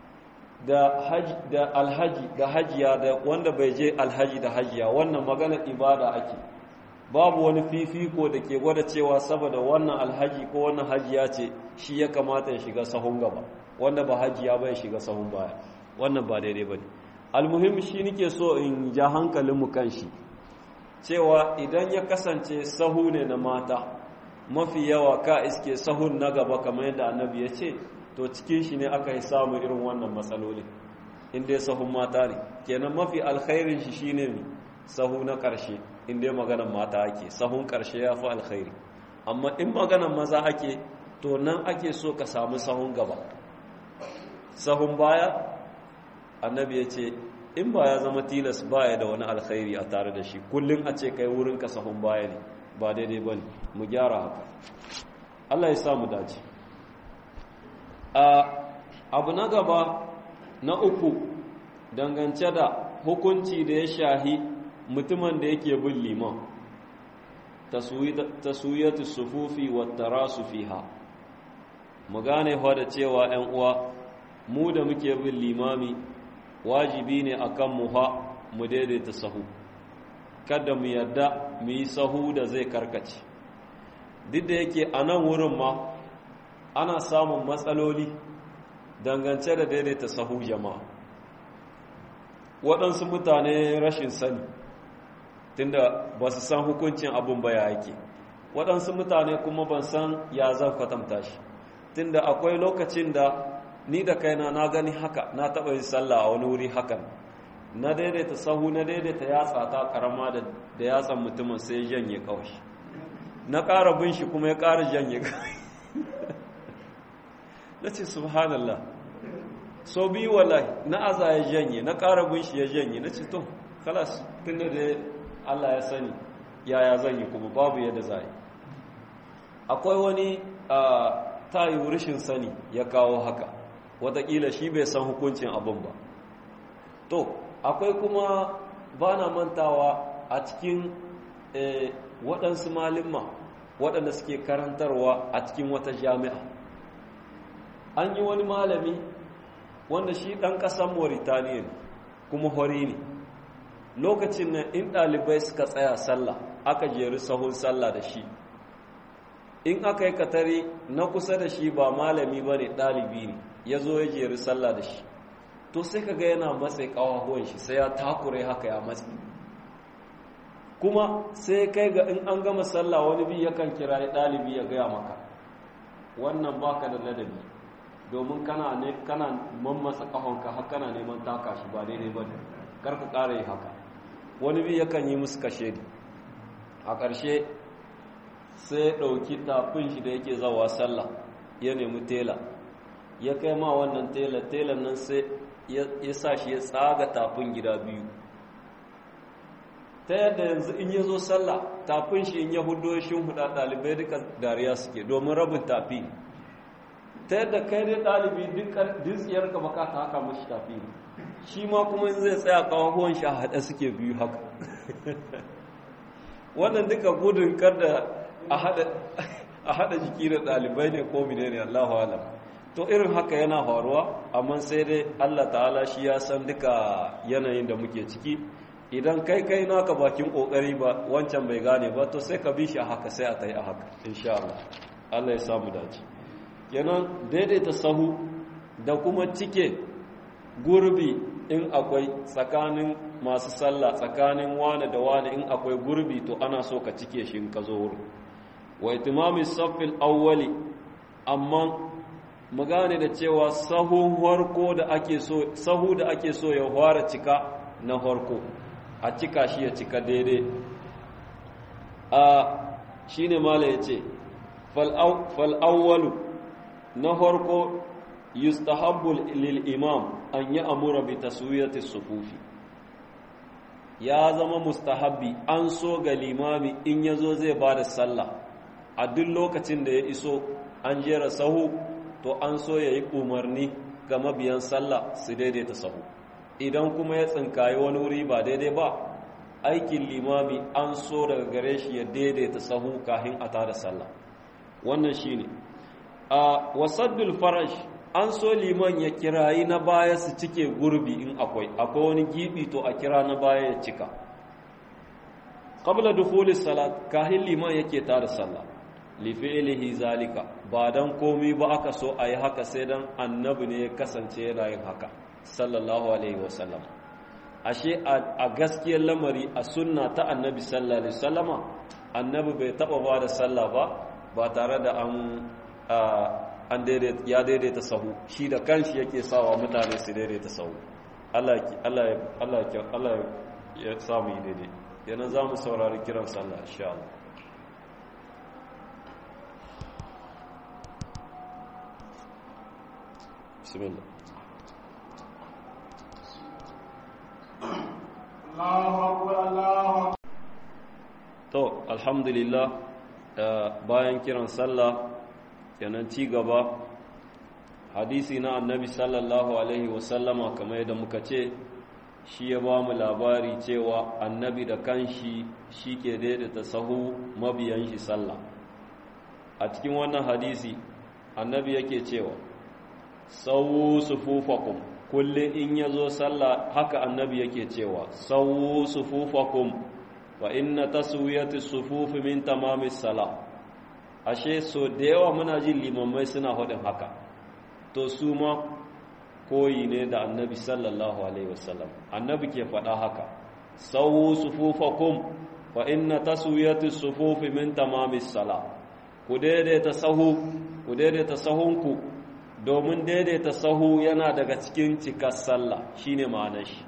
S1: da alhaji da hajiya da wanda bai je alhaji da hajiya wannan magana ibada ake babu wani fifiko da ke gwada cewa saboda wannan alhaji ko wannan hajiya ce shi ya kamata ya shiga sahun gaba wanda ba hajiya ba ya shiga sahun baya wannan ba daidai ba ne almuhim shi nike so in ja hankalinmu kan shi cewa idan ya kasance sahu ne na mata mafi yawa ka iske sahun na gaba kamar yadda annabi ya ce to cikin shi ne aka yi samun irin wannan matsaloli inda sahun mata ne kenan mafi alkhairin shi shine ne sahu na ƙarshe inda maganan mata ake sahun ƙarshe ya fi alkhairi amma in maganan maza ake to nan ake so ka samu sahun gaba sahun baya annabi ya ce in ba ya zama tilas baya da wani alkhairi a tare da shi kullum a ce kai wurinka sahun baya ne ba daidai ba ne mu gyara haka allah ya samu dace abu na gaba na uku dangance da hukunci da ya shahi mutumin da yake bin liman taswiyatu sufufi wa tarasu fiha mu gane fa da cewa 'yan uwa mu da muke bin limami wajibi ne akan mu ha mu daidaita sahu kada mu yarda mu yi sahu da zai karkace duk da yake a nan wurin ma ana samun matsaloli dangance da daidaita sahu jama'a waɗansu mutane rashin sani tunda ba su san hukuncin abin ba ya yake waɗansu mutane kuma ban san ya zan kwatanta shi tunda akwai lokacin da ni da kaina na gani haka na taɓa yin sallah a wani wuri hakan na daidaita sahu na daidaita yatsa ta karama da yatsan mutumin sai ya janye kawai na ƙara bin shi kuma ya ƙara janye kawai na ce subhanallah so biyu wallahi na aza ya janye na ƙara bin shi ya janye na ce to kalas tun da Allah ya sani yaya zan yi kuma babu yadda za yi akwai wani ta yi rashin sani ya kawo haka watakila shi bai san hukuncin abin ba to akwai kuma ba na mantawa a cikin waɗansu malimma waɗanda suke karantarwa a cikin wata jami'a an yi wani malami wanda shi ɗan ƙasar mauritaniya kuma hori ne lokacin nan in ɗalibai suka tsaya sallah aka jeri sahun sallah da shi in aka yi katari na kusa da shi ba malami ba ne ɗalibi ne ya zo ya jeri sallah da shi to sai ka ga yana matsayi ƙawahuwan shi sai ya takure haka ya matsi kuma sai kai ga in an gama sallah wani bi yakan kira ɗalibi ya gaya maka wannan baka da ladabi domin kana ne kana mammasa ƙahonka har kana neman taka shi ba daidai ba ne kar ka ƙara yi haka wani bi yakan yi musu kashe a ƙarshe sai ɗauki tafin shi da yake zawa sallah ya nemi tela ya kai ma wannan tela telan nan sai ya sa shi ya tsaga tafin gida biyu ta yadda yanzu in ya zo sallah tafin shi in ya hudo shi huda ɗalibai duka dariya suke domin rabin tafi ta yadda kai dai ɗalibi duk tsiyarka baka ta haka mashi tafi shi ma kuma in zai tsaya kawahuwan shi a haɗe suke biyu haka wannan duka gudun kada a haɗa jiki da ɗalibai ne ko mine ne allahu alam to irin haka yana faruwa amma sai dai allah ta'ala shi ya san duka yanayin da muke ciki idan kai kai naka bakin kokari ba wancan bai gane ba to sai ka bi shi a haka sai a tayi a haka insha Allah Allah ya samu dace kenan daidaita sahu da kuma cike gurbi in akwai tsakanin masu sallah tsakanin wane da wane in akwai gurbi to ana so ka cike shi in ka zo wurin wa itimami saffil awwali amma mu gane da cewa sahun harko da ake so sahu da ake so ya fara cika na harko a cika shi ya cika daidai a shi ne mala ya ce fal'awwalu na harko yustahabbul lil imam an yi amura bi taswiyati sufufi ya zama mustahabbi an so ga limami in ya zo zai ba da sallah a duk lokacin da ya iso an jera sahu to an so ya yi umarni ga mabiyan sallah su daidaita sahu idan kuma ya tsinkayi wani wuri ba daidai ba aikin limami an so daga gare shi ya daidaita sahu kahin a tada sallah wannan shine a wasaddul farash an so liman ya kirayi na baya su cike gurbi in akwai akwai wani gibi to a kira na baya ya cika qabla dukhulis salat kahin liman yake tada sallah li fi'lihi zalika ba dan komi ba aka so ayi haka sai dan annabi ne ya kasance yana yin haka sallallahu alaihi wasallam ashe a gaskiyar lamari a sunna ta annabi sallallahu alaihi wasallama annabi bai taba ba da sallah ba ba tare da an an ya daidaita sahu shi da kanshi yake sawa mutane su daidaita sahu Allah Allah Allah Allah ya samu yi daidai yana za mu saurari kiran sallah insha Allah bismillah To, alhamdulillah bayan kiran sallah kenan ci gaba hadisi na annabi sallallahu alaihi wasallama kamar yadda muka ce shi ya ba mu labari cewa annabi da kanshi shi ke daidaita sahu mabiyan shi sallah a cikin wannan hadisi annabi yake cewa sawu sufufakum kullum in ya zo sallah haka annabi yake cewa sawu sufufakum wa inna taswiyati sufufi min tamamis sala ashe so da yawa muna jin limamai suna faɗin haka to su ma koyi ne da annabi sallallahu alaihi wasallam annabi ke faɗa haka sawu sufufakum wa inna taswiyati sufufi min tamamis sala ku daidaita sahu ku daidaita sahunku domin daidaita sahu yana daga cikin cikar sallah shine ma'anar shi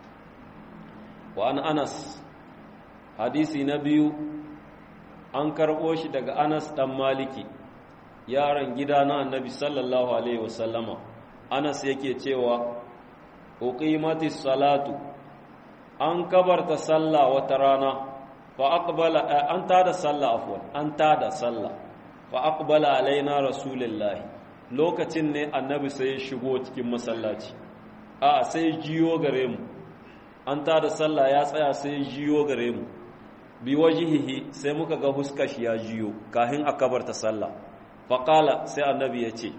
S1: wa an anas hadisi na biyu an karɓo shi daga anas ɗan maliki yaron gida na annabi sallallahu alaihi wasallama anas yake cewa uqimatis salatu an kabarta sallah wata rana fa aqbala an tada sallah afwan an tada sallah fa aqbala alaina rasulullahi lokacin ne annabi sai ya shigo cikin masallaci a sai jiyo gare mu an tada sallah ya tsaya sai jiyo gare mu bi wajihihi sai muka ga huskar shi ya jiyo kahin a kabarta sallah faƙala sai annabi ya ce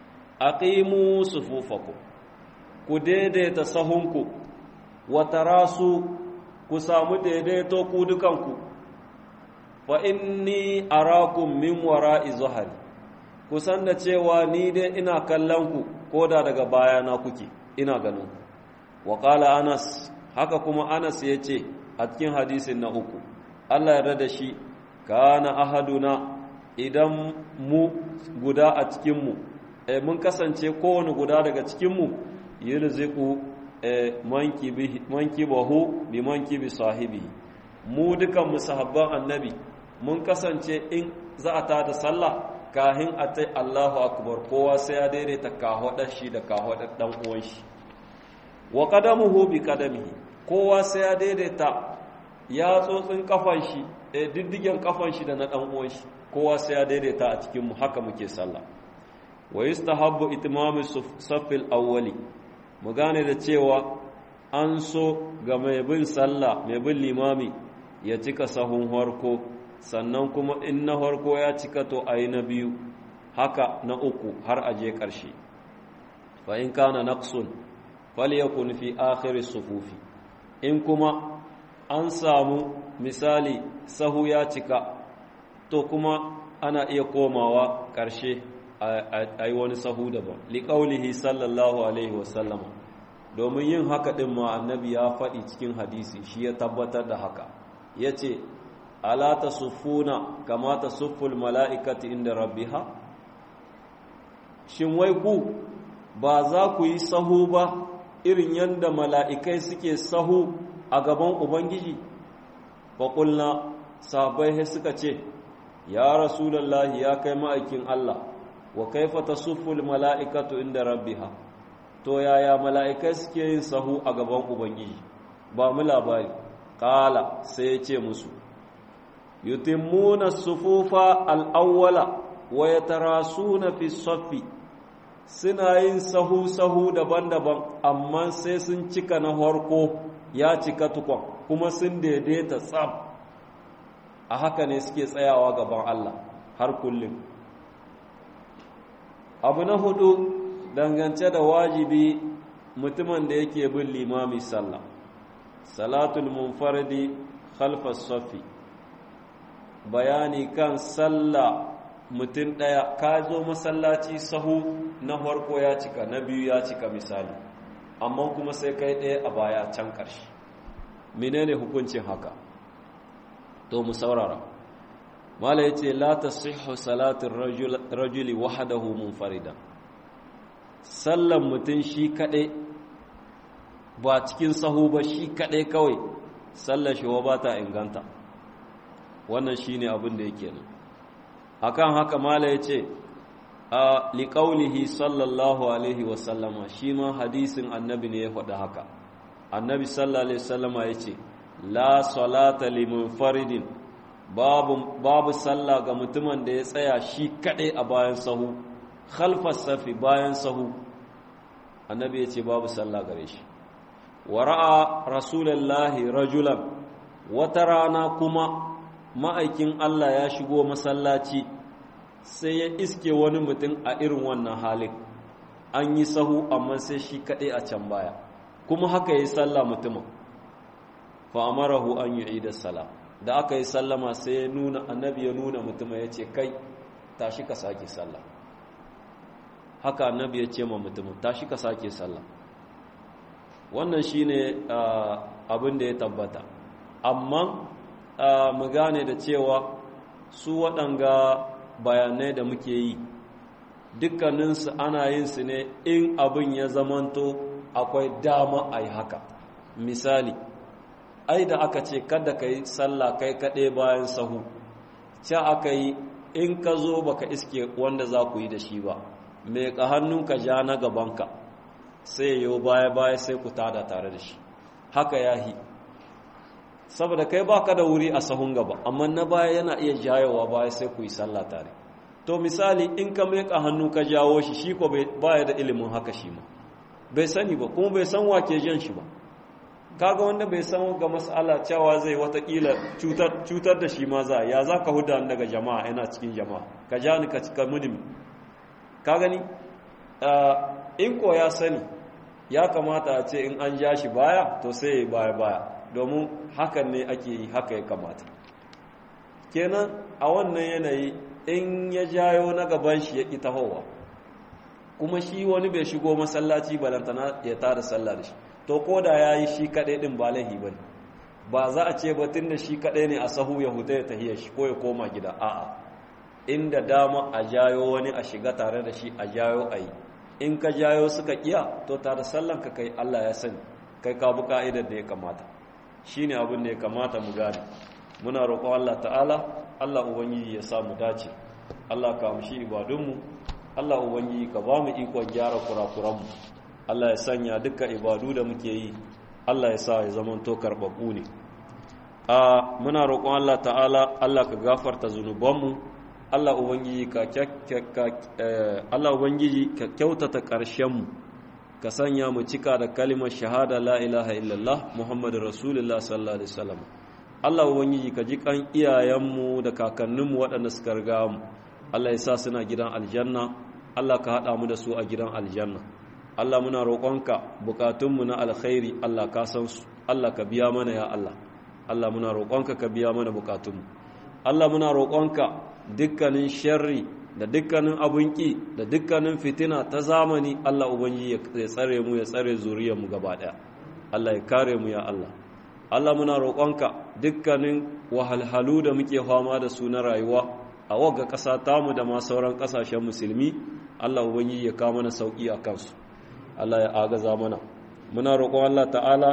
S1: aqimu sufufakum ku daidaita sahunku wa tarasu ku samu daidaito ku dukanku fa inni arakum min wara'i zuhari ku san da cewa ni dai ina kallon ku koda daga bayana kuke ina ganin wa qala anas haka kuma anas ya ce a cikin hadisin na uku Allah ya da shi kana ahaduna idan mu guda a cikinmu e, mun kasance kowane guda daga cikinmu yirziku e, manki bahu bi manki bi sahibi mu dukan mu sahabban annabi mun kasance in za a tada sallah kahin a tai Allahu akbar kowa sai ya daidaita kahodar shi da kahodar dan uwan shi wa qadamuhu bi qadamihi kowa sai ya daidaita ya tsotsin kafan shi e, diddigen kafan shi da na dan uwan shi kowa sai ya daidaita a cikin mu haka muke sallah wa yustahabbu itmamu saffil awwali mu gane da cewa an so ga mai bin sallah mai bin limami ya cika sahun harko sannan kuma in na harko ya cika to ayi na biyu haka na uku har aje ƙarshe fa in kana naqsun falyakun fi akhir sufufi in kuma an samu misali sahu ya cika to kuma ana iya komawa ƙarshe a yi wani sahu daban liƙaulihi sallallahu alaihi wasallama domin yin haka ɗin ma annabi ya faɗi cikin hadisi shi ya tabbatar da haka ya ce alata sufuna kamata sufful mala'ikati inda rabbiha shin wai ku ba za ku yi sahu ba irin yadda mala'ikai suke sahu a gaban ubangiji faƙulna sabai suka ce ya rasulallahi ya kai ma'aikin Allah wa kaifa tasufful mala'ikatu inda rabbiha to yaya mala'ikai suke yin sahu a gaban ubangiji ba mu labari qala sai ya ce musu yutimmuna sufufa al-awwala wa yatarasuna fi saffi suna yin sahu sahu daban-daban amma sai sun cika na harko ya cika tukwan kuma sun daidaita tsab a haka ne suke tsayawa gaban Allah har kullum abu na hudu dangance da wajibi mutumin da yake bin limami sallah salatul munfaridi khalfas safi bayani kan sallah mutum ɗaya ka zo masallaci sahu na farko ya cika na biyu ya cika misali amma kuma sai kai ɗaya a baya can ƙarshe menene hukuncin haka to mu saurara mala ya ce la ta sihu salatin rajuli wahadahu munfarida sallan mutum shi kaɗai ba cikin sahu ba shi kaɗai kawai sallar shi wa ba ta inganta wannan shi ne abin da yake nan akan haka mala ya ce a liƙaunihi sallallahu alaihi wasallama shi ma hadisin annabi ne ya faɗi haka annabi sallallahu alaihi wasallama ya ce la salata liman faridin babu babu sallah ga mutumin da ya tsaya shi kaɗai a bayan sahu khalfas safi bayan sahu annabi ya ce babu sallah gare shi wa ra'a rasulullahi rajulan wata rana kuma ma'aikin Allah ya shigo masallaci sai ya iske wani mutum a irin wannan halin an yi sahu amma sai shi kaɗai a can baya kuma haka ya yi sallah mutumin fa'amarahu an yi da sala da aka yi sallama sai ya nuna annabi ya nuna mutumin ya ce kai tashi ka sake sallah haka annabi ya ce ma mutumin tashi ka sake sallah wannan shine abin da ya tabbata amma mu gane da cewa su waɗanga bayanai da muke yi dukkaninsu ana yin su ne in abin ya zamanto akwai dama a yi haka misali ai da aka ce kada ka yi sallah kai kaɗai bayan sahu ca aka yi in ka zo baka iske wanda za ku yi da shi ba mai ka hannunka ja na gabanka sai yau baya-baya sai ku tada tare da shi haka ya yi saboda kai baka da wuri a sahun gaba amma na baya yana iya jayowa baya sai ku yi sallah tare to misali in ka meka hannu ka jawo shi shi ko baya da ilimin haka shi ma bai sani ba kuma bai san wake jan shi ba kaga wanda bai san ga mas'ala cewa zai watakila cutar cutar da shi ma za ya za ka huda daga jama'a yana cikin jama'a ka ja ni ka cika mudimi ka gani in ko ya sani ya kamata a ce in an ja shi baya to sai ya baya baya domin hakan ne ake yi haka ya kamata kenan a wannan yanayi in ya jayo na gaban shi ya ƙi tahowa kuma shi wani bai shigo masallaci balantana ya tada sallah da shi to ko da ya yi shi kaɗai ɗin ba laihi ba ba za a ce batun da shi kaɗai ne a sahu ya huta ya tahiya shi ko ya koma gida a'a inda dama a jayo wani a shiga tare da shi a jayo a yi in ka jayo suka kiya to tare sallan ka kai Allah ya sani kai ka bi ka'idar da ya kamata shine abin da ya kamata mu gane muna roƙon Allah ta'ala Allah ubangiji ya sa mu dace Allah ka amshi ibadunmu Allah ubangiji ka ba mu ikon gyara kurakuranmu Allah ya sanya duka ibadu da muke yi Allah ya sa ya zamanto karɓaɓɓu ne a muna roƙon Allah ta'ala Allah ka gafarta zunubanmu Allah ubangiji ka Allah ubangiji ka kyautata ƙarshenmu ka sanya mu cika da kalimar shahada la ilaha illallah Muhammadu Rasulullah sallallahu alaihi wasallam Allah ubangiji ka ji kan iyayenmu da kakanninmu waɗanda suka riga mu Allah ya sa suna gidan aljanna Allah ka haɗa mu da su a gidan aljanna Allah muna roƙonka bukatunmu na alkhairi Allah ka san su Allah ka biya mana ya Allah Allah muna roƙonka ka biya mana bukatunmu Allah muna roƙonka dukkanin sharri da dukkanin abun ƙi da dukkanin fitina ta zamani Allah ubangiji ya tsare mu ya tsare zuriyarmu gaba ɗaya Allah ya kare mu ya Allah Allah muna roƙonka dukkanin wahalhalu da muke fama da su na rayuwa a wagga ƙasa tamu da ma sauran ƙasashen musulmi Allah ubangiji ya kawo mana sauƙi a kansu Allah ya agaza mana muna roƙon Allah ta'ala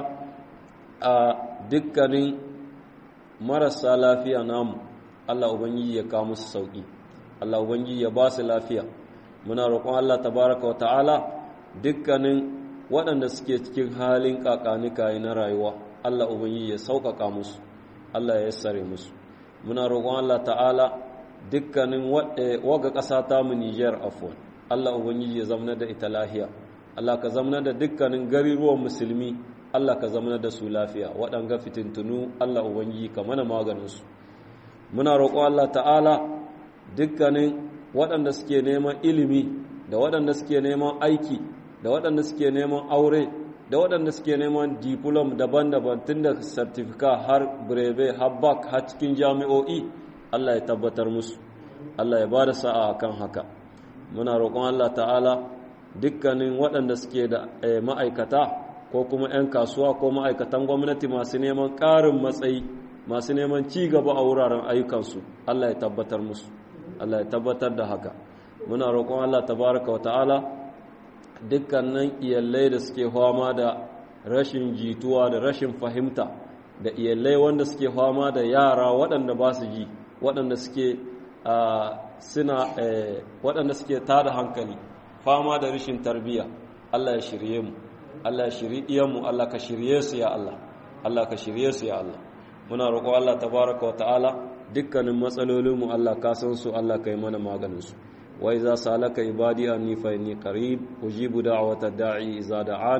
S1: a dukkanin marasa lafiya namu Allah ubangiji ya kawo musu sauƙi Allah ubangiji ya ba su lafiya muna roƙon Allah tabaraka wa ta'ala dukkanin waɗanda suke cikin halin ƙaƙanika na rayuwa Allah ubangiji ya sauƙaƙa musu Allah ya yassare musu muna roƙon Allah ta'ala dukkanin waga ƙasa ta mu Niger afwan Allah ubangiji ya zamana da ita lafiya Allah ka zamana da dukkanin garuruwan musulmi Allah ka zamana da su lafiya waɗanga fitintunu Allah ubangiji ka mana maganin su muna roƙon Allah ta'ala dukkanin waɗanda suke neman ilimi da waɗanda suke neman aiki da waɗanda suke neman aure da waɗanda suke neman diplom daban-daban tun da sartifika har breve har bak har cikin jami'o'i Allah ya tabbatar musu Allah ya ba da sa'a kan haka muna roƙon Allah ta'ala dukkanin waɗanda suke da ma'aikata ko kuma 'yan kasuwa ko ma'aikatan gwamnati masu neman ƙarin matsayi masu neman ci gaba a wuraren ayyukansu Allah ya tabbatar musu Allah ya tabbatar da haka muna roƙon Allah tabaraka wa ta'ala dukkanin iyalai da suke fama da rashin jituwa da rashin fahimta da iyalai wanda suke fama da yara waɗanda ba su ji waɗanda suke suna waɗanda suke tada hankali fama da rashin tarbiyya Allah ya shirye mu Allah ya shirye iyanmu Allah ka shirye su ya Allah Allah ka shirye su ya Allah muna roƙo Allah tabaraka wa ta'ala dukkanin matsalolinmu Allah ka san su Allah ka yi mana maganin su wa iza salaka ibadi anni fa inni qarib ujibu da'wata da'i iza da'an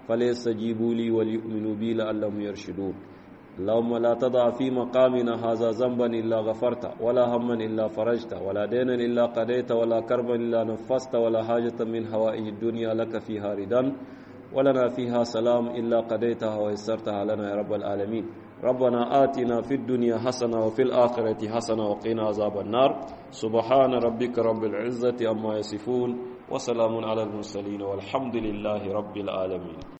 S1: فليستجيبوا لي وليؤمنوا بي لعلهم يرشدون اللهم لا تضع في مقامنا هذا ذنبا إلا غفرت ولا هما إلا فرجت ولا دينا إلا قضيت ولا كربا إلا نفست ولا حاجة من هوائج الدنيا لك فيها ردا ولنا فيها سلام إلا قضيتها ويسرتها لنا يا رب العالمين ربنا آتنا في الدنيا حسنة وفي الآخرة حسنة وقنا عذاب النار سبحان ربك رب العزة أما يصفون وسلام على المرسلين والحمد لله رب العالمين